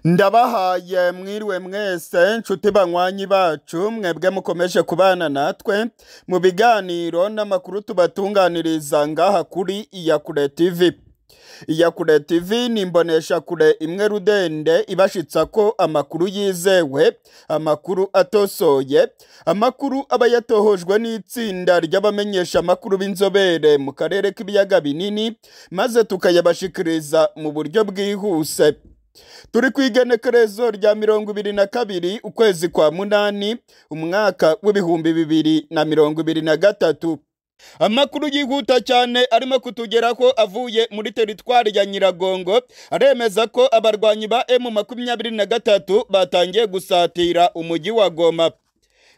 ndabahaye mwiriwe mwese nshuti banywanyi bacu mwebwe mukomeje kubana natwe mu biganiro n'amakuru tubatunganiriza ngaha kuri iyakure tv iyakure tv ni imboneshakure imwe rudende ibashitsa ko amakuru yizewe amakuru atosoye amakuru aba yatohojwe n'itsinda ry'abamenyesha amakuru b'inzobere mu karere k'ibiyaga binini maze tukayabashikiriza mu buryo bwihuse turi ku igenekerezo rya mirongo ibiri na kabiri ukwezi kwa munani umwaka w'ibihumbi bibiri na mirongo ibiri na gatatu amakuru yihuta cyane arimo kutugeraho avuye muri teritwari ya nyiragongo aremeza ko abarwanyi ba emu makumyabiri na gatatu batangiye gusatira umujyi wa goma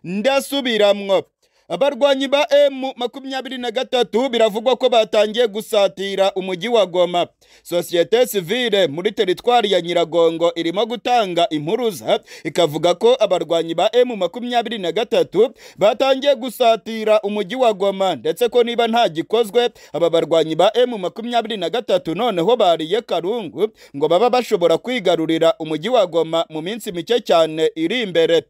ndasubiramwo abarwanyi ba emu makumyabiri na gatatu biravugwa ko batangiye gusatira umujyi wa goma sosiyete sivile muri teritwari ya nyiragongo irimo gutanga impuruza ikavuga ko abarwanyi ba emu makumyabiri na gatatu batangiye gusatira umujyi wa goma ndetse ko niba nta gikozwe aba barwanyi ba emu makumyabiri na gatatu noneho bariye karungu ngo baba bashobora kwigarurira umujyi wa goma mu minsi mike cyane iri imbere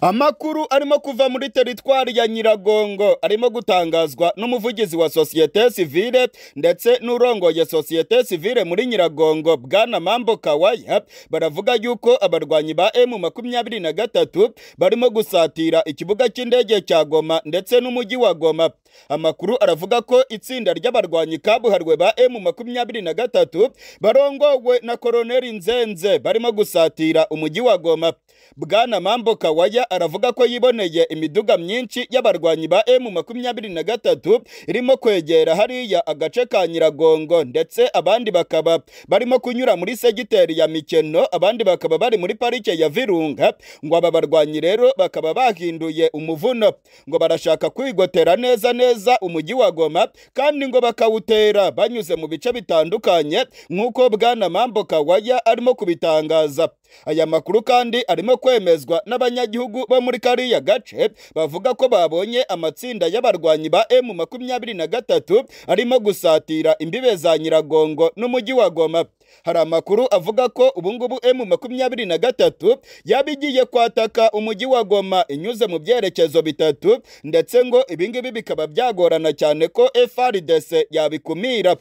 amakuru arimo kuva muri teritwari ya nyiragongo arimo gutangazwa n'umuvugizi wa sosiyete sivile ndetse n'urongoye sosiyete sivile muri nyiragongo bwana mambo kawaya baravuga yuko abarwanyi ba emu makumyabiri na gatatu barimo gusatira ikibuga cy'indege cya goma ndetse n'umujyi wa goma amakuru aravuga ko itsinda ry'abarwanyi kabuhariwe ba emu makumyabiri na gatatu barongowe na koroneri nzenze barimo gusatira umujyi wa goma bwana mambo kawaya waya aravuga ko yiboneye imiduga myinshi y'abarwanyi ba emu makumyabiri na gatatu irimo kwegera hariya agace ka nyiragongo ndetse abandi bakaba barimo kunyura muri segiteri ya mikeno abandi bakaba bari muri parike ya virunga ngo aba barwanyi rero bakaba bahinduye umuvuno ngo barashaka kwigotera neza neza umujyi wa goma kandi ngo bakawutera banyuze mu bice bitandukanye nk'uko bwana mambo kawaya arimo kubitangaza aya makuru kandi arimo kwemezwa n'abanyagihugu bo muri kariya gace bavuga ko babonye amatsinda y'abarwanyi ba emu makumyabiri na gatatu arimo gusatira imbibe za nyiragongo n'umujyi wa goma hari amakuru avuga ko ubungubu emu makumyabiri na gatatu yaba igiye kwataka umujyi wa goma inyuze mu byerekezo bitatu ndetse ngo ibingibi bikaba byagorana cyane ko frdc yabikumira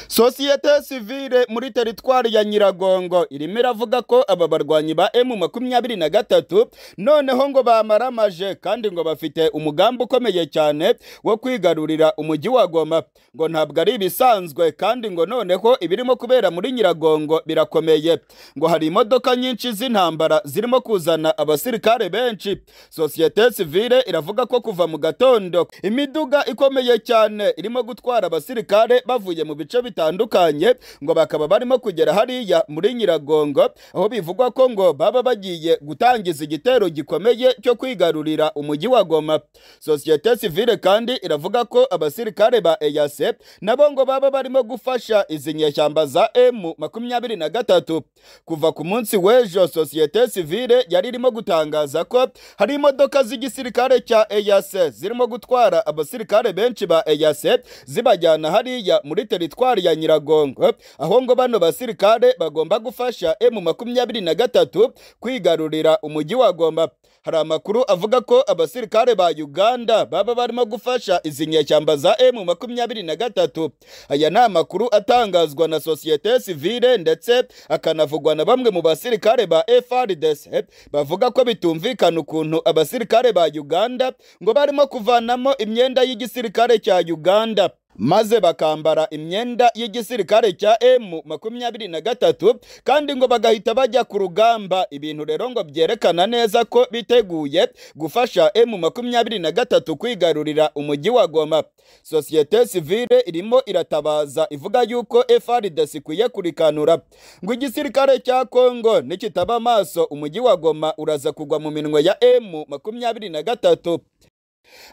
sosiyete sivile muri teritwari ya nyiragongo irimo iravuga ko aba barwanyi ba emu makumyabiri na gatatu noneho ngo bamaramaje kandi ngo bafite umugambi ukomeye cyane wo kwigarurira umujyi wa goma ngo ntabwo ari ibisanzwe kandi ngo noneho ibirimo kubera muri nyiragongo nyiragongo birakomeye ngo hari imodoka nyinshi z'intambara zirimo kuzana abasirikare benshi sosiyete sivile iravuga ko kuva mu gatondo imiduga ikomeye cyane irimo gutwara abasirikare bavuye mu bice bitandukanye ngo bakaba barimo kugera hariya muri nyiragongo aho bivugwa ko ngo baba bagiye gutangiza igitero gikomeye cyo kwigarurira umujyi wa goma sosiyete sivile kandi iravuga ko abasirikare ba eyase nabo ngo baba barimo gufasha izi nyeshyamba za emu makumyabiri na gatatu kuva ku munsi w'ejo sosiyete sivile yari irimo gutangaza ko hari imodoka z'igisirikare cya eyase zirimo gutwara abasirikare benshi ba eyase zibajyana hariya muri teritwari ya nyiragongo aho ngo bano basirikare bagomba gufasha emu makumyabiri na gatatu kwigarurira umujyi wa goma hari amakuru avuga ko abasirikare ba uganda baba barimo gufasha izi nyeshyamba za emu makumyabiri na gatatu aya ni amakuru atangazwa na sosiyete sivile ndetse akanavugwa na bamwe mu basirikare ba FRDC bavuga ko bitumvikana ukuntu abasirikare ba Uganda ngo barimo kuvanamo imyenda y'igisirikare cya Uganda maze bakambara imyenda y'igisirikare cya emu makumyabiri na gatatu kandi ngo bagahita bajya ku rugamba ibintu rero ngo byerekana neza ko biteguye gufasha emu makumyabiri na gatatu kwigarurira umujyi wa goma sosiyete sivile irimo iratabaza ivuga yuko frdc ikwiye kurikanura ngo igisirikare cya kongo nikitaba amaso umujyi wa goma uraza kugwa mu minwe ya emu makumyabiri na gatatu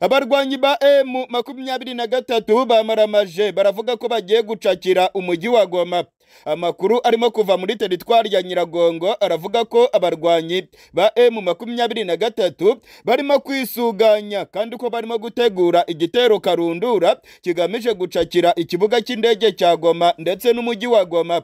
abarwanyi ba emu makumyabiri na gatatu bamaramaje baravuga ko bagiye gucakira umujyi wa goma amakuru arimo kuva muri teritwari ya nyiragongo aravuga ko abarwanyi ba emu makumyabiri na gatatu barimo kwisuganya kandi ko barimo gutegura igitero karundura kigamije gucakira ikibuga cy'indege cya goma ndetse n'umujyi wa goma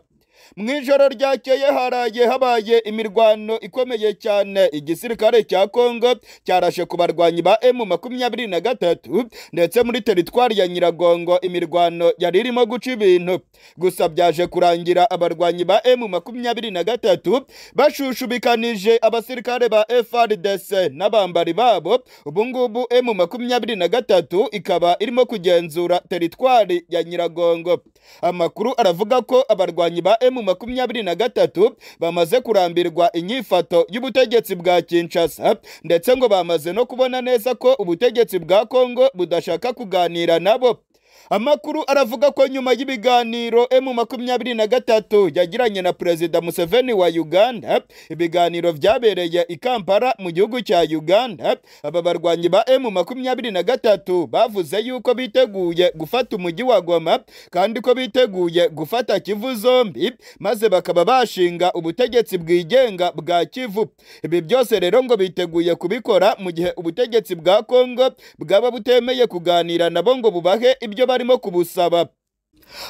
mu ijoro ryakeye haraye habaye imirwano ikomeye cyane igisirikare cya kongo cyarashe ku barwanyi ba emu makumyabiri na gatatu ndetse muri teritwari ya nyiragongo imirwano yari irimo guca ibintu gusa byaje kurangira abarwanyi ba emu makumyabiri na gatatu bashushubikanije abasirikare ba FRDC n'abambari babo ubu ngubu emu makumyabiri na gatatu ikaba irimo kugenzura teritwari ya nyiragongo amakuru aravuga ko abarwanyi ba emu makumyabiri na gatatu bamaze kurambirwa inyifato y'ubutegetsi bwa Kinshasa ndetse ngo bamaze no kubona neza ko ubutegetsi bwa Kongo budashaka kuganira nabo amakuru aravuga ko nyuma y'ibiganiro emu makumyabiri na gatatu yagiranye na perezida museveni wa uganda ibiganiro byabereye i kampala mu gihugu cya uganda aba barwanyi ba emu makumyabiri na gatatu bavuze yuko biteguye gufata umujyi wa goma kandi ko biteguye gufata kivu zombi maze bakaba bashinga ubutegetsi bwigenga bwa kivu ibi byose rero ngo biteguye kubikora mu gihe ubutegetsi bwa kongo bwaba butemeye kuganira nabo ngo bubahe ibyo barimo kubusaba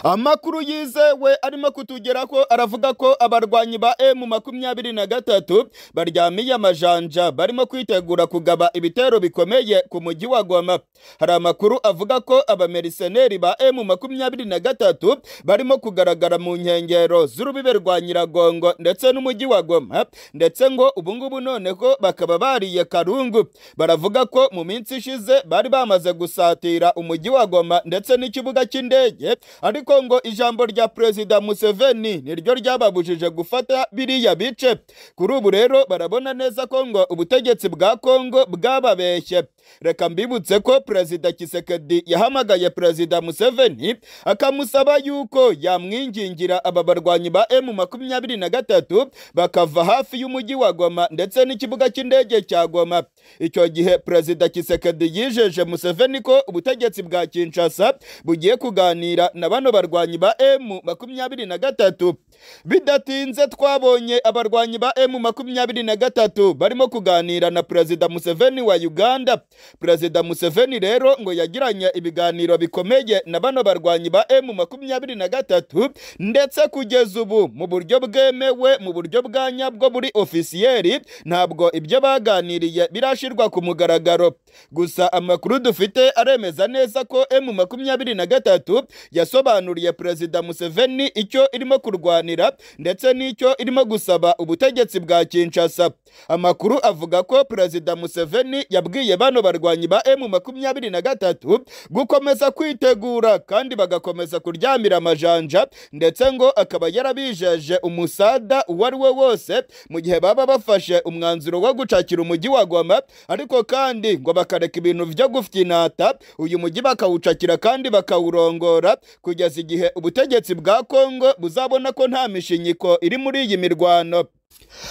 amakuru yizewe arimo kutugera ko aravuga ko abarwanyi ba emu makumyabiri na gatatu baryamiye amajanja barimo kwitegura kugaba ibitero bikomeye ku mujyi wa goma hari amakuru avuga ko abameriseneri ba emu makumyabiri na gatatu barimo kugaragara mu nkengero z'urubibe rwa nyiragongo ndetse n'umujyi wa goma ndetse ngo ubungubu noneho bakaba bariye karungu baravuga ko mu minsi ishize bari bamaze gusatira umujyi wa goma ndetse n'ikibuga cy'indege ariko ngo ijambo rya perezida museveni niryo ryababujije gufata biriya bice kuri ubu rero barabona neza ko ngo ubutegetsi bwa kongo bwababeshye reka mbibutse ko perezida kisekedi yahamagaye perezida museveni akamusaba yuko yamwingingira aba barwanyi ba emu makumyabiri na gatatu bakava hafi y'umujyi wa goma ndetse n'ikibuga cy'indege cya goma icyo gihe perezida kisekedi yijeje museveni ko ubutegetsi bwa kinshasa bugiye kuganira na bano barwanyi ba emu makumyabiri na gatatu bidatinze twabonye abarwanyi ba emu makumyabiri na gatatu barimo kuganira na perezida museveni wa uganda perezida museveni rero ngo yagiranye ibiganiro bikomeye na bano barwanyi ba emu makumyabiri na gatatu ndetse kugeza ubu mu buryo bwemewe mu buryo bwa nyabwo buri ofisiyeri ntabwo ibyo baganiriye birashirwa ku mugaragaro gusa amakuru dufite aremeza neza ko emu makumyabiri na gatatu yasobanuriye perezida museveni icyo irimo kurwanira ndetse n'icyo irimo gusaba ubutegetsi bwa kinshasa amakuru avuga ko perezida museveni yabwiye bano barwanyi ba emu makumyabiri na gatatu gukomeza kwitegura kandi bagakomeza kuryamira amajanja ndetse ngo akaba yarabijeje umusada uwo ari we wose mu gihe baba bafashe umwanzuro wo gucakira umujyi wa goma ariko kandi ngo bakareka ibintu byo gufyinata uyu mujyi bakawucakira kandi bakawurongora kugeza igihe ubutegetsi bwa kongo buzabona ko nta mishinyiko iri muri iyi mirwano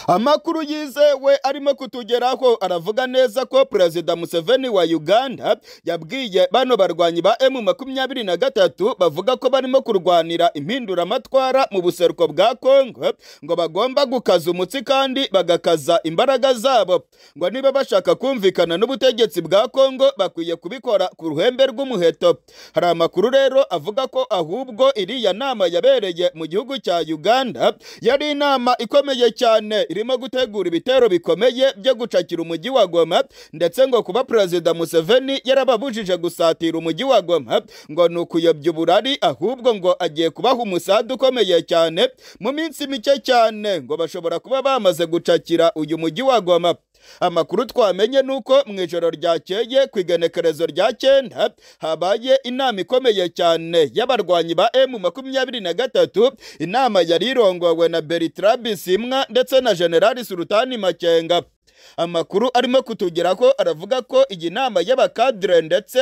amakuru yizewe arimo kutugeraho aravuga neza ko perezida museveni wa uganda yabwiye bano barwanyi ba emu makumyabiri na gatatu bavuga ko barimo kurwanira impinduramatwara mu buseruko bwa kongo ngo bagomba gukaza umutsi kandi bagakaza imbaraga zabo ngo niba bashaka kumvikana n'ubutegetsi bwa kongo bakwiye kubikora ku ruhembe rw'umuheto hari amakuru rero avuga ko ahubwo iriya nama yabereye mu gihugu cya uganda yari inama ikomeye cyane cyane irimo gutegura ibitero bikomeye byo gucakira umujyi wa Goma ndetse ngo kuba perezida Museveni yarababujije gusatira umujyi wa Goma ngo ni ukuyobya uburari ahubwo ngo agiye kubaha umusada ukomeye cyane mu minsi mike cyane ngo bashobora kuba bamaze gucakira uyu mujyi wa Goma amakuru twamenye ni uko mu ijoro ryakeye ku igenekerezo rya cyenda habaye inama ikomeye cyane y'abarwanyi ba emu makumyabiri na gatatu inama yari irongowe na bertrand bisimwa ndetse na generali surutani makenga amakuru arimo kutugeraho aravuga ko iyi nama y'abakadire ndetse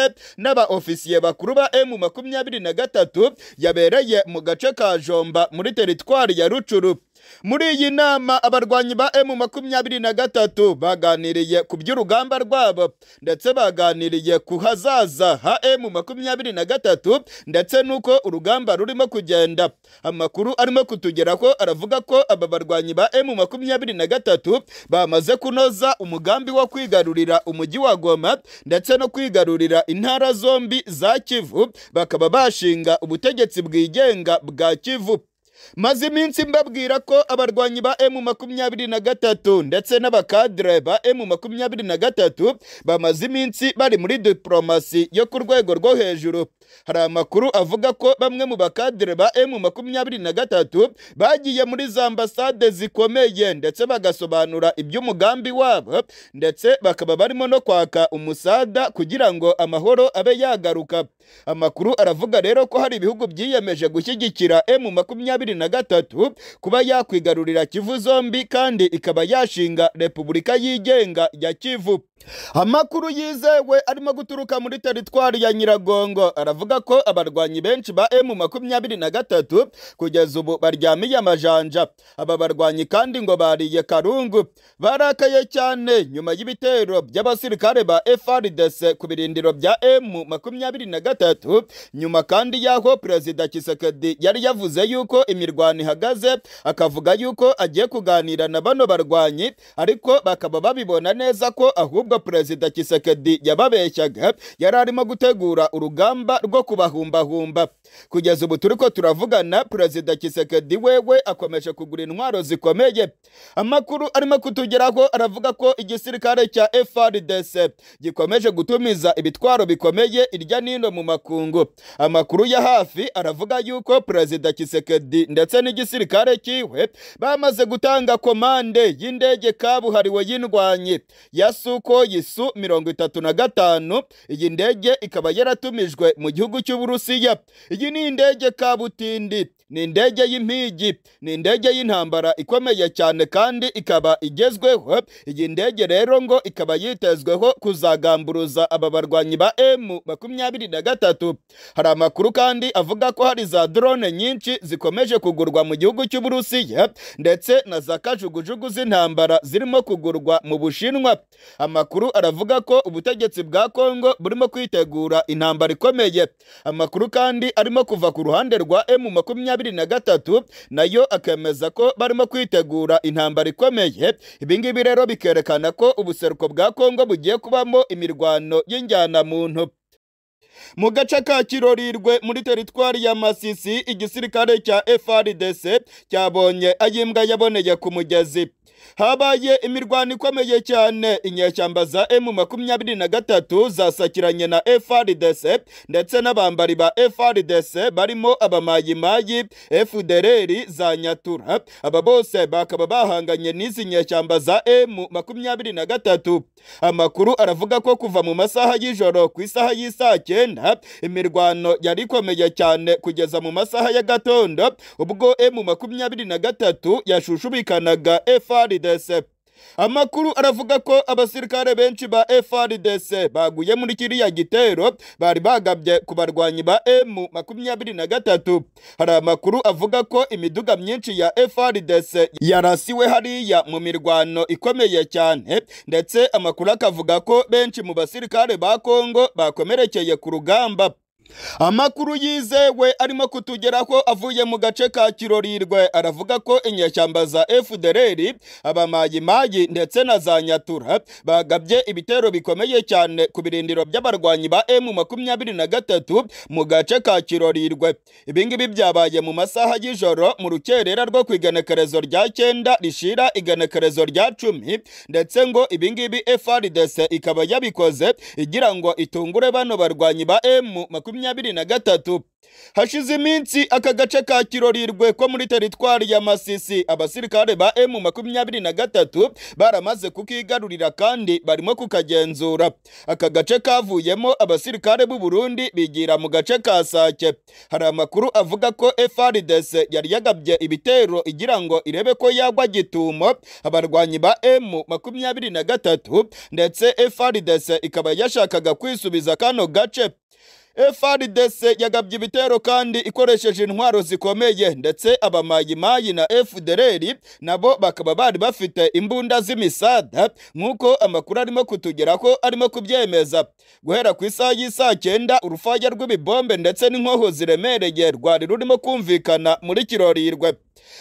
n'abaofisiye bakuru ba emu makumyabiri na gatatu yabereye mu gace ka jomba muri teritwari ya rucuru muri iyi nama abarwanyi ba emu makumyabiri na gatatu baganiriye ku by'urugamba rwabo ndetse baganiriye ku hazaza ha emu makumyabiri na gatatu ndetse n'uko urugamba rurimo kugenda amakuru arimo kutugeraho aravuga ko aba barwanyi ba emu makumyabiri na gatatu bamaze kunoza umugambi wo kwigarurira umujyi wa goma ndetse no kwigarurira intara zombi za kivu bakaba bashinga ubutegetsi bwigenga bwa kivu maze iminsi mbabwira ko abarwanyi ba emu makumyabiri na gatatu ndetse n'abakadire ba emu makumyabiri na gatatu bamaze iminsi bari muri diporomasi yo ku rwego rwo hejuru hari amakuru avuga ko bamwe mu bakadire ba emu makumyabiri na gatatu bagiye muri za ambasade zikomeye ndetse bagasobanura iby'umugambi wabo ndetse bakaba barimo no kwaka umusada kugira ngo amahoro abe yagaruka amakuru aravuga rero ko hari ibihugu byiyemeje gushyigikira emu makumyabiri na gatatu kuba yakwigarurira kivu zombi kandi ikaba yashinga repubulika yigenga ya kivu amakuru yizewe arimo guturuka muri teritwari ya nyiragongo aravuga ko abarwanyi benshi ba emu makumyabiri na gatatu kugeza ubu baryamiye amajanja aba barwanyi kandi ngo bariye karungu barakaye cyane nyuma y'ibitero by'abasirikare ba FRDC ku birindiro bya emu makumyabiri na gatatu nyuma kandi y'aho perezida Kisekedi yari yavuze yuko imirwano ihagaze akavuga yuko agiye kuganira na bano barwanyi ariko bakaba babibona neza ko ahubwo perezida Kisekedi yababeshyaga yari arimo gutegura urugamba rwo kubahumbahumba kugeza ubu turi ko turavugana perezida Kisekedi wewe akomeje kugura intwaro zikomeye amakuru arimo kutugeraho aravuga ko igisirikare cya FRDC gikomeje gutumiza ibitwaro bikomeye irya nino mu makungu amakuru ya hafi aravuga yuko perezida Kisekedi ndetse n'igisirikare kiwe bamaze gutanga komande y'indege kabuhariwe y'indwanyi ya Suko Yisu mirongo itatu na gatanu iyi ndege ikaba yaratumijwe mu gihugu cy'Uburusiya iyi ni indege kabutindi ni indege y'impigi ni indege y'intambara ikomeye cyane kandi ikaba igezweho iyi ndege rero ngo ikaba yitezweho kuzagamburuza aba barwanyi ba emu makumyabiri na gatatu hari amakuru kandi avuga ko hari za drone nyinshi zikomeje kugurwa mu gihugu cy'uburusiya ndetse na za kajugujugu z'intambara zirimo kugurwa mu bushinwa amakuru aravuga ko ubutegetsi bwa kongo burimo kwitegura intambara ikomeye amakuru kandi arimo kuva ku ruhande rwa emu makumyabiri makumyabiri na gatatu nayo akemeza ko barimo kwitegura intambara ikomeye ibi ngibi rero bikerekana ko ubuseruko bwa kongo bugiye kubamo imirwano y'injyanamuntu mu gace ka kirorirwe muri teritwari ya masisi igisirikare cya frdc cyabonye ayimbwa yaboneye ku mugezi habaye imirwano ikomeye cyane inyeshyamba za emu makumyabiri na gatatu zasakiranye na FRDC ndetse n'abambari ba FRDC barimo abamayimayi FDLR za Nyatura aba bose bakaba bahanganye n'izi nyeshyamba za emu makumyabiri na gatatu amakuru aravuga ko kuva mu masaha y'ijoro ku isaha y'isaa cyenda imirwano yari ikomeye cyane kugeza mu masaha ya gatondo ubwo emu makumyabiri na gatatu yashushubikanaga FRDC FARDC amakuru aravuga ko abasirikare benshi ba FRDC baguye muri kiriya gitero bari bagabye ku barwanyi ba M makumyabiri na gatatu hari amakuru avuga ko imiduga myinshi ya FRDC yarasiwe hariya mu mirwano ikomeye cyane ndetse amakuru akavuga ko benshi mu basirikare ba Kongo bakomerekeye ku rugamba amakuru yizewe arimo kutugeraho avuye mu gace ka kirorirwe aravuga ko inyeshyamba za fdr abamayimayi ndetse na za nyatura bagabye ibitero bikomeye cyane ku birindiro by'abarwanyi ba emu makumyabiri na gatatu mu gace ka kirorirwe ibi ngibi byabaye mu masaha y'ijoro mu rukerera rwo ku igenekerezo rya cyenda rishira igenekerezo rya cumi ndetse ngo ibi ngibi frdc ikaba yabikoze igira ngo itungure bano barwanyi ba emu makumyabiri makumyabiri na gatatu hashize iminsi aka gace ka kirorirwe ko muri teritwari ya masisi abasirikare ba emu makumyabiri na gatatu baramaze kukigarurira kandi barimo kukagenzura aka gace kavuyemo abasirikare b'u Burundi bigira mu gace ka sake hari amakuru avuga ko FRDC yari yagabye ibitero igira ngo irebe ko yagwa gitumo abarwanyi ba emu makumyabiri na gatatu ndetse FRDC ikaba yashakaga kwisubiza kano gace FRDC yagabye ibitero kandi ikoresheje intwaro zikomeye ndetse abamayimayi na FDLR nabo bakaba bari bafite imbunda z'imisada nk'uko amakuru arimo kutugeraho arimo kubyemeza guhera ku isaha y'isaa cyenda urufaya rw'ibibombe ndetse n'inkoho ziremereye rwari rurimo kumvikana muri kirorirwe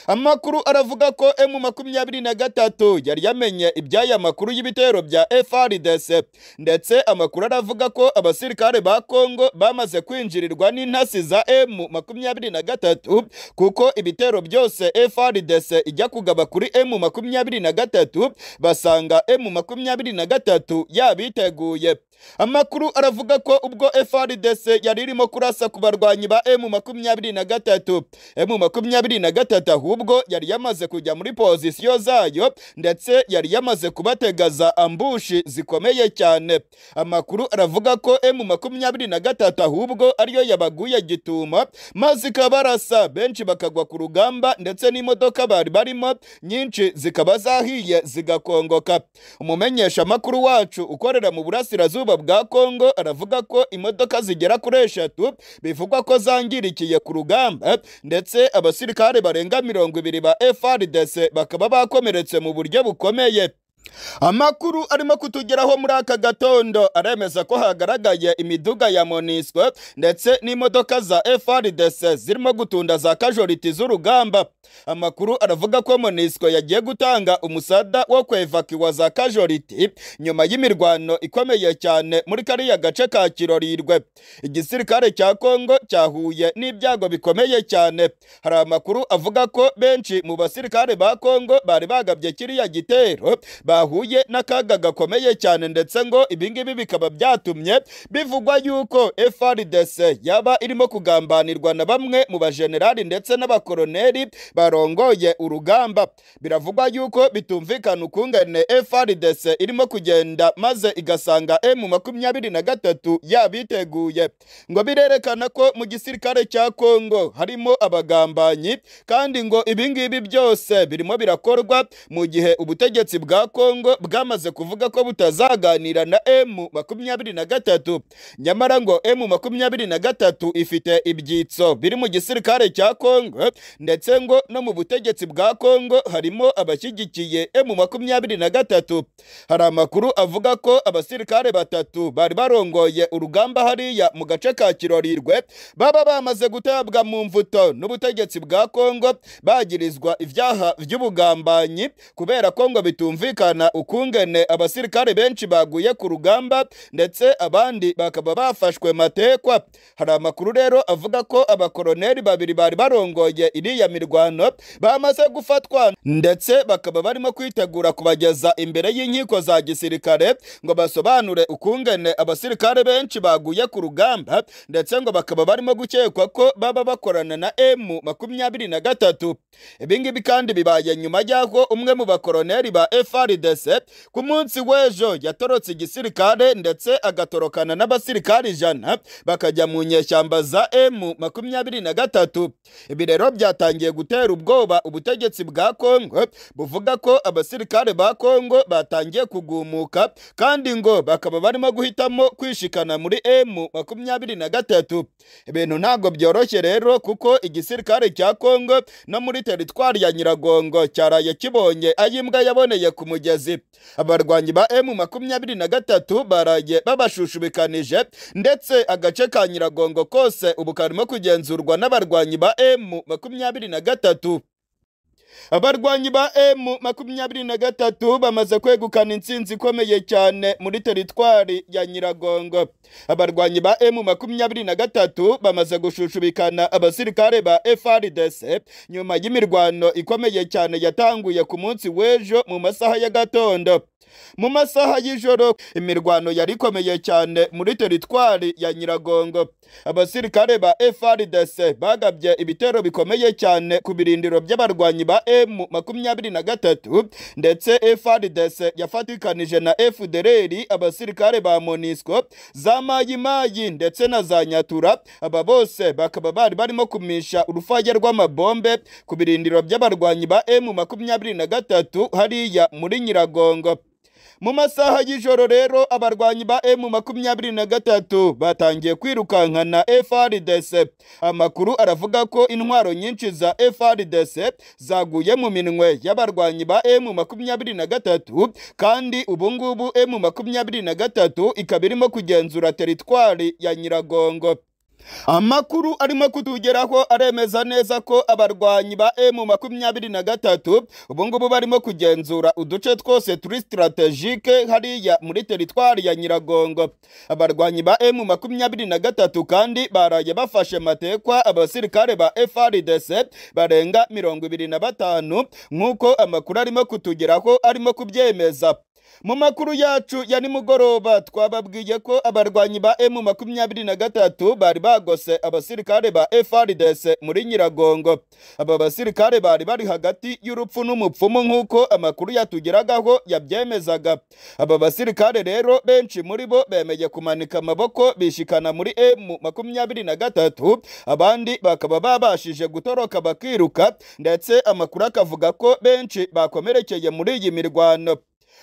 amakuru aravuga ko emu makumyabiri na gatatu yari yamenye iby'aya makuru y'ibitero bya FRDC ndetse amakuru aravuga ko abasirikare ba Kongo bamaze kwinjirirwa n'intasi za emu makumyabiri na gatatu kuko ibitero byose FRDC ijya kugaba kuri emu makumyabiri na gatatu basanga emu makumyabiri na gatatu yabiteguye amakuru aravuga ko ubwo FRDC yari irimo kurasa ku barwanyi ba emu makumyabiri na gatatu emu makumyabiri na gatatu ahubwo yari yamaze kujya muri pozisiyo zayo ndetse yari yamaze kubategaza ambushi zikomeye cyane amakuru aravuga ko emu makumyabiri na gatatu ahubwo ariyo yabaguye gituma maze ikabarasa benshi bakagwa ku rugamba ndetse n'imodoka bari barimo nyinshi zikaba zahiye zigakongoka umumenyesha amakuru wacu ukorera mu burasirazuba bwa kongo aravuga ko imodoka zigera kuri eshatu bivugwa ko zangirikiye ku rugamba ndetse abasirikare barenga mirongo ibiri ba FRDC bakaba bakomeretse mu buryo bukomeye amakuru arimo kutugeraho muri aka gatondo aremeza ko hagaragaye imiduga ya monisco ndetse n'imodoka za FRDC zirimo gutunda za kajoriti z'urugamba amakuru aravuga ko monisco yagiye gutanga umusada wo kwevakiwa za kajoriti nyuma y'imirwano ikomeye cyane muri kariya gace ka kirorirwe igisirikare cya kongo cyahuye n'ibyago bikomeye cyane hari amakuru avuga ko benshi mu basirikare ba kongo bari bagabye kiriya gitero bahuye n'akaga gakomeye cyane ndetse ngo ibingibi bikaba byatumye bivugwa yuko FRDC yaba irimo kugambanirwa na bamwe mu bajenerali ndetse n'abakoroneri barongoye urugamba biravugwa yuko bitumvikana ukungene FRDC irimo kugenda maze igasanga M makumyabiri na gatatu yabiteguye ngo birerekana ko mu gisirikare cya Kongo harimo abagambanyi kandi ngo ibingibi byose birimo birakorwa mu gihe ubutegetsi bwa Kongo bwamaze kuvuga ko butazaganira na M makumyabiri na gatatu nyamara ngo M makumyabiri na gatatu ifite ibyitso biri mu gisirikare cya Kongo ndetse ngo no mu butegetsi bwa Kongo harimo abashyigikiye M makumyabiri na gatatu hari amakuru avuga ko abasirikare batatu bari barongoye urugamba hariya mu gace ka Kirorirwe baba bamaze gutabwa mu mvuto n'ubutegetsi bwa Kongo bagirizwa ibyaha by'ubugambanyi kubera ko ngo bitumvikana byerekana ukungene abasirikare benshi baguye ku rugamba ndetse abandi bakaba bafashwe matekwa hari amakuru rero avuga ko abakoroneri babiri bari barongoye iriya mirwano bamaze gufatwa ndetse bakaba barimo kwitegura kubageza imbere y'inkiko za gisirikare ngo basobanure ukungene abasirikare benshi baguye ku rugamba ndetse ngo bakaba barimo gukekwa ko baba bakorana na M makumyabiri na gatatu ibingibi kandi bibaye nyuma y'aho umwe mu bakoroneri ba FRD FARDC ku munsi w'ejo yatorotse igisirikare ndetse agatorokana n'abasirikare ijana bakajya mu nyeshyamba za M makumyabiri na gatatu ibi rero byatangiye gutera ubwoba ubutegetsi bwa Kongo buvuga ko abasirikare ba Kongo batangiye kugumuka kandi ngo bakaba barimo guhitamo kwishikana muri M makumyabiri na gatatu ibintu ntabwo byoroshye rero kuko igisirikare cya Kongo no muri teritwari ya Nyiragongo cyaraye kibonye ayimbwa yaboneye ku mujyi mugezi abarwanyi ba emu makumyabiri na gatatu baraye babashushubikanije ndetse agace ka nyiragongo kose ubu karimo kugenzurwa n'abarwanyi ba emu makumyabiri na gatatu abarwanyi ba emu makumyabiri na gatatu bamaze kwegukana intsinzi ikomeye cyane muri teritwari ya nyiragongo abarwanyi ba emu makumyabiri na gatatu bamaze gushushubikana abasirikare ba FRDC nyuma y'imirwano ikomeye cyane yatanguye ku munsi w'ejo mu masaha ya gatondo mu masaha y'ijoro imirwano yari ikomeye cyane muri teritwari ya nyiragongo abasirikare ba FRDC bagabye ibitero bikomeye cyane ku birindiro by'abarwanyi ba M makumyabiri na gatatu ndetse FRDC yafatikanije na FDLR abasirikare ba MONUSCO za Mayimayi ndetse na za Nyatura aba bose bakaba bari barimo kumisha urufaya rw'amabombe ku birindiro by'abarwanyi ba M makumyabiri na gatatu hariya muri Nyiragongo mu masaha y'ijoro rero abarwanyi ba M makumyabiri na gatatu batangiye kwirukankana FRDC amakuru aravuga ko intwaro nyinshi za FRDC zaguye mu minwe y'abarwanyi ba M makumyabiri na gatatu kandi ubu ngubu M makumyabiri na gatatu ikaba irimo kugenzura teritwari ya Nyiragongo amakuru arimo kutugeraho aremeza neza ko abarwanyi ba emu makumyabiri na gatatu ubu ngubu barimo kugenzura uduce twose turi sitarategike hariya muri teritwari ya nyiragongo abarwanyi ba emu makumyabiri na gatatu kandi baraye bafashe matekwa abasirikare ba frdc barenga mirongo ibiri na batanu nk'uko amakuru arimo kutugeraho arimo kubyemeza mu makuru yacu ya nimugoroba twababwiye ko abarwanyi ba emu makumyabiri na gatatu bari bagose abasirikare ba FRDC muri Nyiragongo aba basirikare bari bari hagati y'urupfu n'umupfumu nk'uko amakuru yatugeragaho yabyemezaga aba basirikare rero benshi muri bo bemeye kumanika amaboko bishikana muri emu makumyabiri na gatatu abandi bakaba babashije gutoroka bakiruka ndetse amakuru akavuga ko benshi bakomerekeye muri iyi mirwano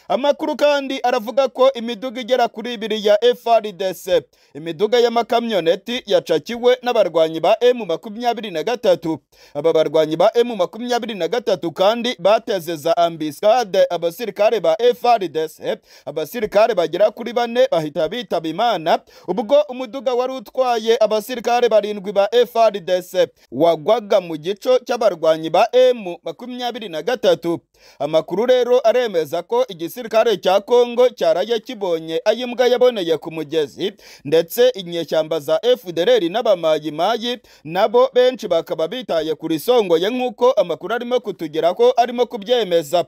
amakuru kandi aravuga ko imiduga igera kuri ibiri ya FRDC imiduga y'amakamyoneti yacakiwe n'abarwanyi ba M makumyabiri na gatatu aba barwanyi ba M makumyabiri na gatatu kandi bateze za ambisade abasirikare ba FRDC abasirikare bagera kuri bane bahita bitaba imana ubwo umuduga wari utwaye abasirikare barindwi ba FRDC wagwaga mu gico cy'abarwanyi ba M makumyabiri na gatatu amakuru rero aremeza ko igisirikare cya Kongo cyaraye kibonye ayo imbwa yaboneye ku mugezi ndetse inyeshyamba za FDLR n'abamayimayi nabo benshi bakaba bitaye ku risongoye nk'uko amakuru arimo kutugeraho arimo kubyemeza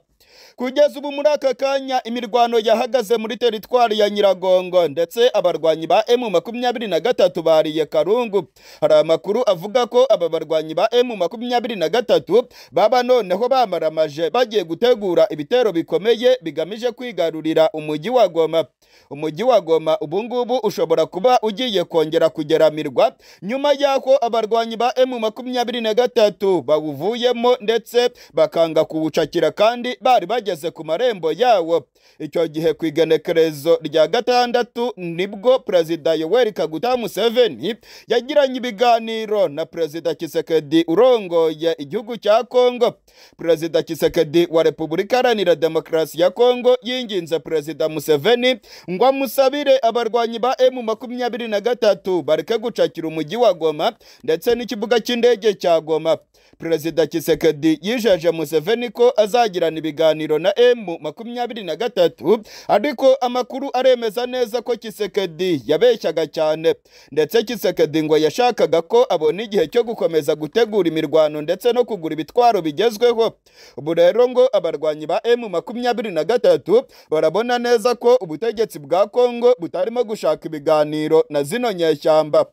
kugeza ubu muri aka kanya imirwano yahagaze muri teritwari ya nyiragongo ndetse abarwanyi ba emu makumyabiri na gatatu bariye karungu hari amakuru avuga ko aba barwanyi ba emu makumyabiri na gatatu baba noneho bamaramaje bagiye gutegura ibitero bikomeye bigamije kwigarurira umujyi wa goma umujyi wa goma ubu ngubu ushobora kuba ugiye kongera kugeramirwa nyuma y'aho abarwanyi ba emu makumyabiri na gatatu bawuvuyemo ndetse bakanga kuwucakira kandi bari bageze ku marembo yawo icyo gihe ku igenekerezo rya gatandatu nibwo perezida yoweri kaguta museveni yagiranye ibiganiro na perezida kisekedi urongoye igihugu cya kongo perezida kisekedi wa repubulika iharanira demokarasi ya kongo yinginze perezida museveni ngo amusabire abarwanyi ba emu makumyabiri na gatatu bareke gucakira umujyi wa goma ndetse n'ikibuga cy'indege cya goma perezida kisekedi yijeje museveni ko azagirana ibiganiro na emu makumyabiri na gatatu ariko amakuru aremeza neza ko kisekedi yabeshyaga cyane ndetse kisekedi ngo yashakaga ko abona igihe cyo gukomeza gutegura imirwano ndetse no kugura ibitwaro bigezweho ubu rero ngo abarwanyi ba emu makumyabiri na gatatu barabona neza ko ubutegetsi bwa kongo butarimo gushaka ibiganiro na zino nyeshyamba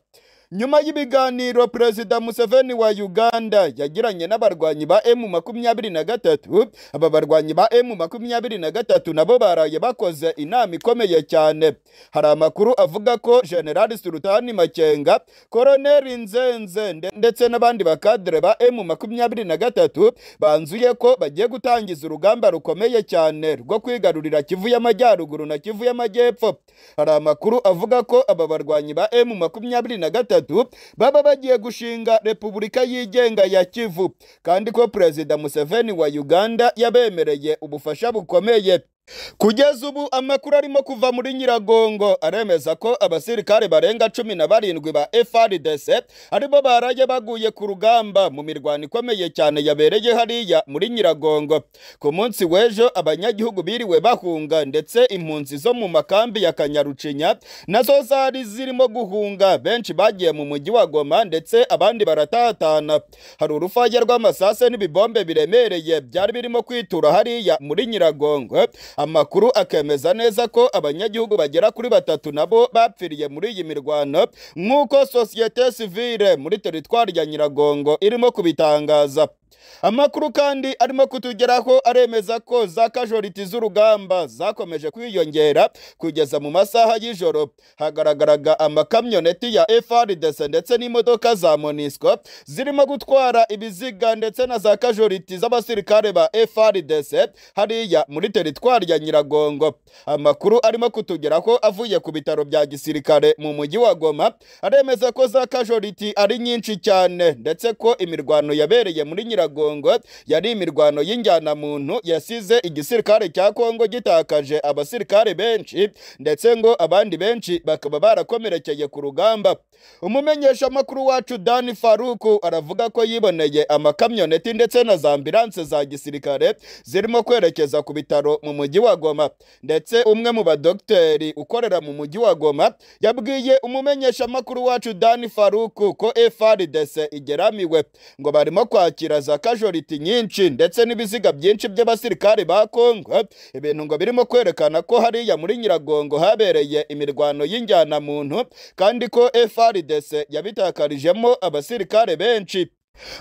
nyuma y'ibiganiro perezida museveni wa uganda yagiranye n'abarwanyi ba emu makumyabiri na gatatu aba barwanyi ba emu makumyabiri na gatatu nabo baraye bakoze inama ikomeye cyane hari amakuru avuga ko generali sultani makenga koroneri nzenze ndetse n'abandi bakadire ba emu makumyabiri na gatatu banzuye ko bagiye gutangiza urugamba rukomeye cyane rwo kwigarurira kivu y'amajyaruguru na kivu y'amajyepfo hari amakuru avuga ko aba barwanyi ba emu makumyabiri na gatatu gatatu baba bagiye gushinga repubulika yigenga ya kivu kandi ko perezida museveni wa uganda yabemereye ubufasha bukomeye kugeza ubu amakuru arimo kuva muri nyiragongo aremeza ko abasirikare barenga cumi na barindwi ba frdc aribo baraye baguye ku rugamba mu mirwano ikomeye cyane yabereye hariya muri nyiragongo ku munsi w'ejo abanyagihugu biriwe bahunga ndetse impunzi zo mu makambi ya kanyarucinya nazo zari zirimo guhunga benshi bagiye mu mujyi wa goma ndetse abandi baratatana hari urufage rw'amasase n'ibibombe biremereye byari birimo kwitura hariya muri nyiragongo amakuru akemeza neza ko abanyagihugu bagera kuri batatu nabo bapfiriye muri iyi mirwano nk'uko sosiyete sivile muri teritwari ya nyiragongo irimo kubitangaza amakuru kandi arimo kutugeraho aremeza ko za kajoriti z'urugamba zakomeje kwiyongera kugeza mu masaha y'ijoro hagaragaraga amakamyoneti ya FRDC ndetse n'imodoka za MONUSCO zirimo gutwara ibiziga ndetse na za kajoriti z'abasirikare ba FRDC hariya muri teritwari ya Nyiragongo amakuru arimo kutugeraho avuye ku bitaro bya gisirikare mu mujyi wa Goma aremeza ko za kajoriti ari nyinshi cyane ndetse ko imirwano yabereye muri Nyiragongo Nyiragongo yari imirwano y'injyanamuntu yasize igisirikare cya Kongo gitakaje abasirikare benshi ndetse ngo abandi benshi bakaba barakomerekeye ku rugamba umumenyesha amakuru wacu dani faruku aravuga ko yiboneye amakamyoneti ndetse na za ambilanse za gisirikare zirimo kwerekeza ku bitaro mu mujyi wa goma ndetse umwe mu badogiteri ukorera mu mujyi wa goma yabwiye umumenyeshamakuru wacu dani faruku ko frdc igeramiwe ngo barimo kwakira za kajoriti nyinshi ndetse n'ibiziga byinshi by'abasirikare ba kongo ibintu ngo birimo kwerekana ko hariya muri nyiragongo habereye imirwano y'injyanamuntu kandi ko frdc yabitakarijemo abasirikare benshi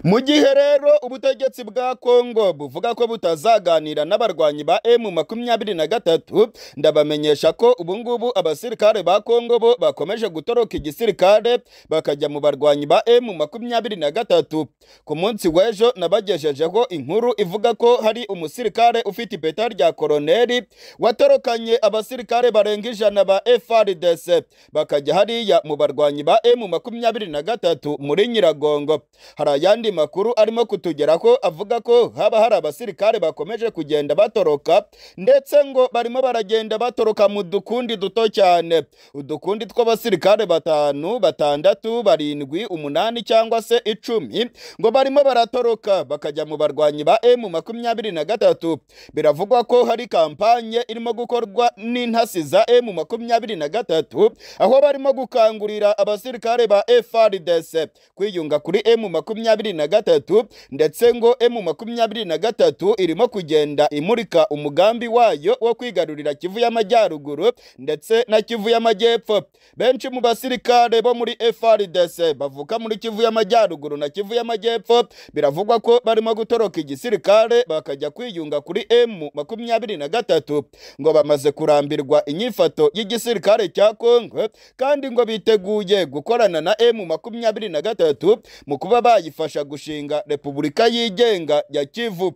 mu gihe rero ubutegetsi bwa kongo buvuga ko butazaganira n'abarwanyi ba emu makumyabiri na gatatu ndabamenyesha ko ubungubu abasirikare ba kongo bo bakomeje gutoroka igisirikare bakajya mu barwanyi ba emu makumyabiri na gatatu ku munsi w'ejo nabagejejeho inkuru ivuga ko hari umusirikare ufite ipeta rya koroneri watorokanye abasirikare barenga ijana ba frdc bakajya hariya mu barwanyi ba emu makumyabiri na gatatu muri nyiragongo hari ayandi makuru arimo kutugeraho avuga ko haba hari abasirikare bakomeje kugenda batoroka ndetse ngo barimo baragenda batoroka mu dukundi duto cyane udukundi tw'abasirikare batanu batandatu barindwi umunani cyangwa se icumi ngo barimo baratoroka bakajya mu barwanyi ba emu makumyabiri na gatatu biravugwa ko hari kampanye irimo gukorwa n'intasi za emu makumyabiri na gatatu aho barimo gukangurira abasirikare ba frdc kwiyunga kuri emu makumyabiri na gatatu ndetse ngo emu makumyabiri na gatatu irimo kugenda imurika umugambi wayo wo kwigarurira kivu y'amajyaruguru ndetse na kivu y'amajyepfo benshi mu basirikare bo muri frdc bavuka muri kivu y'amajyaruguru na kivu y'amajyepfo biravugwa ko barimo gutoroka igisirikare bakajya kwiyunga kuri emu makumyabiri na gatatu ngo bamaze kurambirwa inyifato y'igisirikare cya kongo kandi ngo biteguye gukorana na emu makumyabiri na gatatu mu kuba bayifasha gushinga repubulika yigenga ya kivu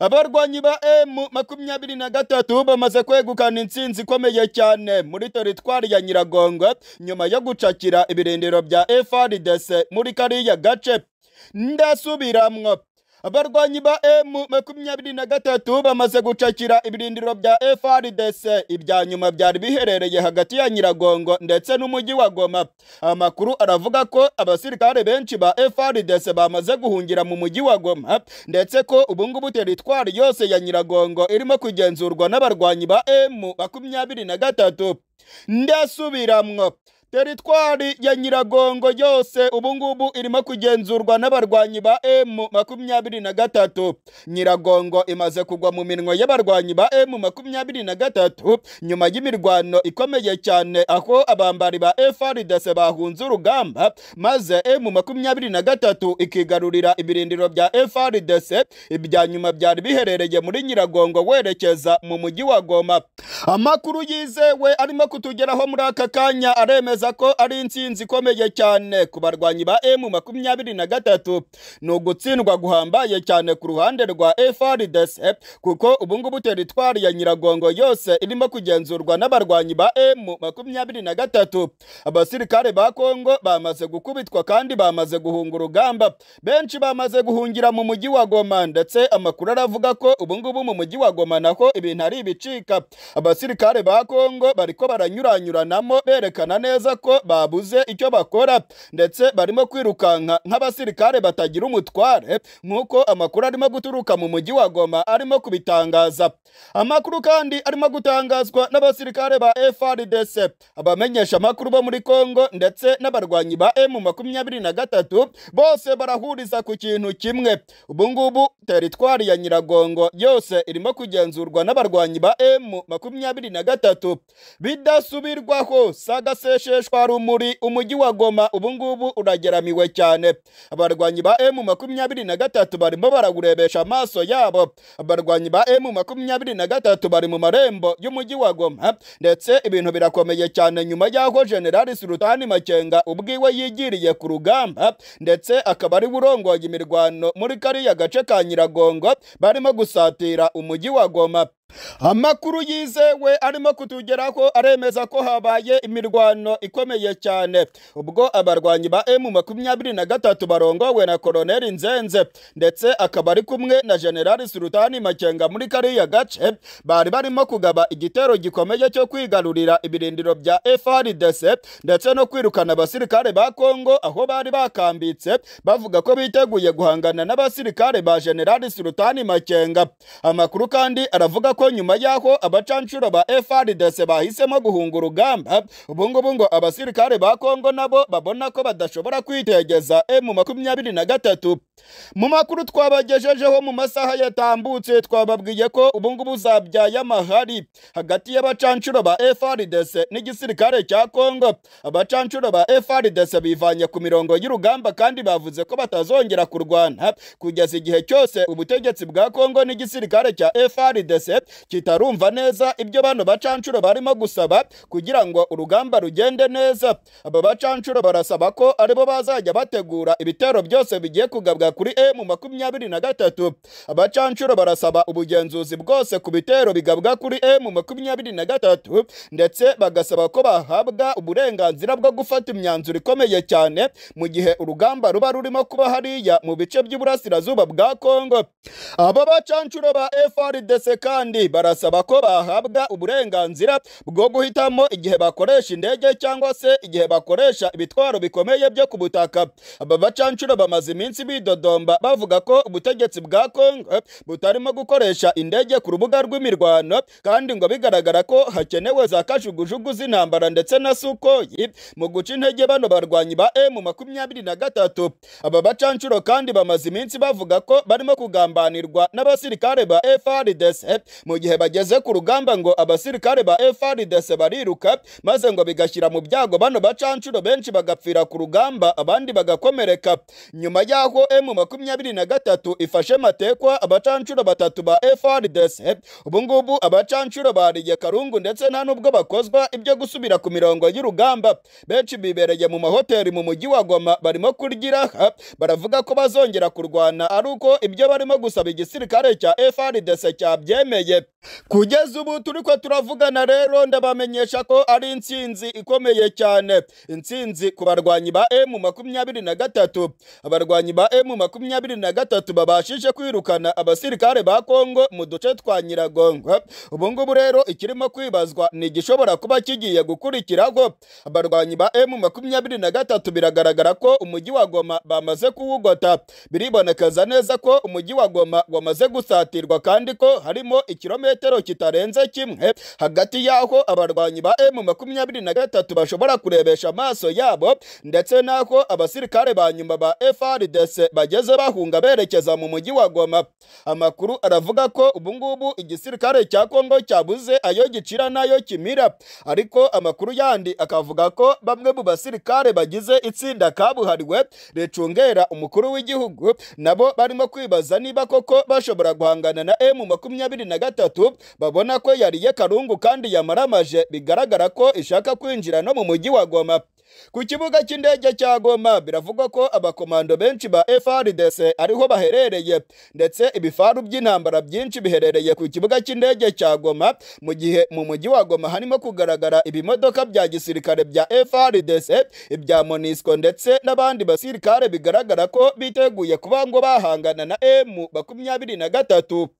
abarwanyi ba emu makumyabiri na gatatu bamaze kwegukana intsinzi ikomeye cyane muri teritwari ya nyiragongo nyuma yo gucakira ibirindiro bya frdc muri kariya gace ndasubiramwo abarwanyi ba emu makumyabiri na gatatu bamaze gucakira ibirindiro bya frdc ibya nyuma byari biherereye hagati ya nyiragongo ndetse n'umujyi wa goma amakuru aravuga ko abasirikare benshi ba frdc bamaze guhungira mu mujyi wa goma ndetse ko ubungubu teritwari yose ya nyiragongo irimo kugenzurwa n'abarwanyi ba emu makumyabiri na gatatu ndasubiramwo teritwari ya nyiragongo yose ubungubu irimo kugenzurwa n'abarwanyi ba emu makumyabiri na gatatu nyiragongo imaze kugwa mu minwa y'abarwanyi ba emu makumyabiri na gatatu nyuma y'imirwano ikomeye cyane aho abambari ba frdc bahunze urugamba maze emu makumyabiri na gatatu ikigarurira ibirindiro bya frdc ibya nyuma byari biherereye muri nyiragongo werekeza mu mujyi wa goma amakuru yizewe arimo kutugeraho muri aka kanya aremeza bemeza ko ari intsinzi ikomeye cyane ku barwanyi ba emu makumyabiri na gatatu ni ugutsindwa guhambaye cyane ku ruhande rwa frdc kuko ubungubu teritwari ya nyiragongo yose irimo kugenzurwa n'abarwanyi ba emu makumyabiri na gatatu abasirikare ba kongo bamaze gukubitwa kandi bamaze guhunga urugamba benshi bamaze guhungira mu mujyi wa goma ndetse amakuru aravuga ko ubungubu mu mujyi wa goma naho ibintu ari ibicika abasirikare ba kongo bariko baranyuranyuranamo berekana neza neza ko babuze icyo bakora ndetse barimo kwirukanka nk'abasirikare batagira umutware nk'uko amakuru arimo guturuka mu mujyi wa goma arimo kubitangaza amakuru kandi arimo gutangazwa n'abasirikare ba frdc abamenyesha amakuru bo muri kongo ndetse n'abarwanyi ba emu makumyabiri na gatatu bose barahuriza ku kintu kimwe ubungubu teritwari ya nyiragongo yose irimo kugenzurwa n'abarwanyi ba emu makumyabiri na gatatu bidasubirwaho sagaseshe sheshwa rumuri umujyi wa goma ubungubu urageramiwe cyane abarwanyi ba emu makumyabiri na gatatu barimo barawurebesha amaso yabo abarwanyi ba emu makumyabiri na gatatu bari mu marembo y'umujyi wa goma ndetse ibintu birakomeye cyane nyuma y'aho generali sultani makenga ubwiwe yigiriye ku rugamba ndetse akaba ari urongoye imirwano muri kariya gace ka nyiragongo barimo gusatira umujyi wa goma amakuru yizewe arimo kutugeraho aremeza ko habaye imirwano ikomeye cyane ubwo abarwanyi ba emu makumyabiri na gatatu barongowe na koloneli nzenze ndetse akaba ari kumwe na generali sultani makenga muri kariya gace bari barimo kugaba igitero gikomeye cyo kwigarurira ibirindiro bya frdc ndetse no kwirukana abasirikare ba kongo aho bari bakambitse bavuga ko biteguye guhangana n'abasirikare ba generali sultani makenga amakuru kandi aravuga ko nyuma y'aho abacanshuro ba FRDC bahisemo guhunga urugamba ubu ngubu ngo abasirikare ba Kongo nabo babona ko badashobora kwitegeza M makumyabiri na gatatu mu makuru twabagejejeho mu masaha yatambutse twababwiye ko ubu ngubu zabyaye amahari hagati y'abacanshuro ba FRDC n'igisirikare cya Kongo abacanshuro ba FRDC bivanye ku mirongo y'urugamba kandi bavuze ko batazongera kurwana kugeza igihe cyose ubutegetsi bwa Kongo n'igisirikare cya FRDC kitarumva neza ibyo bano bacanshuro barimo gusaba kugira ngo urugamba rugende neza aba bacanshuro barasaba ko aribo bazajya bategura ibitero byose bigiye kugabwa kuri emu makumyabiri na gatatu abacanshuro barasaba ubugenzuzi bwose ku bitero bigabwa kuri emu makumyabiri na gatatu ndetse bagasaba ko bahabwa uburenganzira bwo gufata imyanzuro ikomeye cyane mu gihe urugamba ruba rurimo kuba hariya mu bice by'uburasirazuba bwa kongo aba bacanshuro ba frdc kandi barasaba ko bahabwa uburenganzira bwo guhitamo igihe bakoresha indege cyangwa se igihe bakoresha ibitwaro bikomeye byo ku butaka aba bacanshuro bamaze iminsi bidodomba bavuga ko ubutegetsi bwa kongo butarimo gukoresha indege ku rubuga rw'imirwano kandi ngo bigaragara ko hakenewe za kajugujugu z'intambara ndetse na sukoyi mu guca intege bano barwanyi ba emu makumyabiri na gatatu aba bacanshuro kandi bamaze iminsi bavuga ko barimo kugambanirwa n'abasirikare ba frdc mu gihe bageze ku rugamba ngo abasirikare ba FRDC bariruka maze ngo bigashyira mu byago bano bacanshuro benshi bagapfira ku rugamba abandi bagakomereka nyuma y'aho M makumyabiri na gatatu ifashe matekwa abacanshuro batatu ba FRDC ubu ngubu abacanshuro bariye karungu ndetse nta n'ubwo bakozwa ibyo gusubira ku mirongo y'urugamba benshi bibereye mu mahoteli mu mujyi wa Goma barimo kurgira ha, baravuga ko bazongera kurwana ari uko ibyo barimo gusaba igisirikare cya FRDC cyabyemeye kugeza ubu turi ko turavugana rero ndabamenyesha ko ari intsinzi ikomeye cyane intsinzi ku barwanyi ba emu makumyabiri na gatatu abarwanyi ba emu makumyabiri na gatatu babashije kwirukana abasirikare ba kongo mu duce twa nyiragongo ubu ngubu rero ikirimo kwibazwa ni igishobora kuba kigiye gukurikiraho abarwanyi ba emu makumyabiri na gatatu biragaragara ko umujyi wa goma bamaze kuwugota biribonekeza neza ko umujyi wa goma wamaze gusatirwa kandi ko harimo ikirometero kitarenze kimwe hagati y'aho abarwanyi ba emu makumyabiri na gatatu bashobora kurebesha amaso yabo ndetse n'aho abasirikare ba nyuma ba FRDC bageze bahunga berekeza mu mujyi wa Goma amakuru aravuga ko ubu ngubu igisirikare cya Kongo cyabuze ayo gicira n'ayo kimira ariko amakuru yandi akavuga ko bamwe mu basirikare bagize itsinda kabuhariwe ricungera umukuru w'igihugu nabo barimo kwibaza niba koko bashobora guhangana na emu makumyabiri na gatatu babona ko yariye karungu kandi yamaramaje bigaragara ko ishaka kwinjira no mu mujyi wa Goma ku kibuga cy'indege cya Goma biravugwa ko abakomando benshi ba FRDC ariho baherereye ndetse ibifaru by'intambara byinshi biherereye ku kibuga cy'indege cya Goma mu gihe mu mujyi wa Goma harimo kugaragara ibimodoka bya gisirikare bya FRDC ibya MONUSCO ndetse n'abandi basirikare bigaragara ko biteguye kuba ngo bahangana na M makumyabiri na gatatu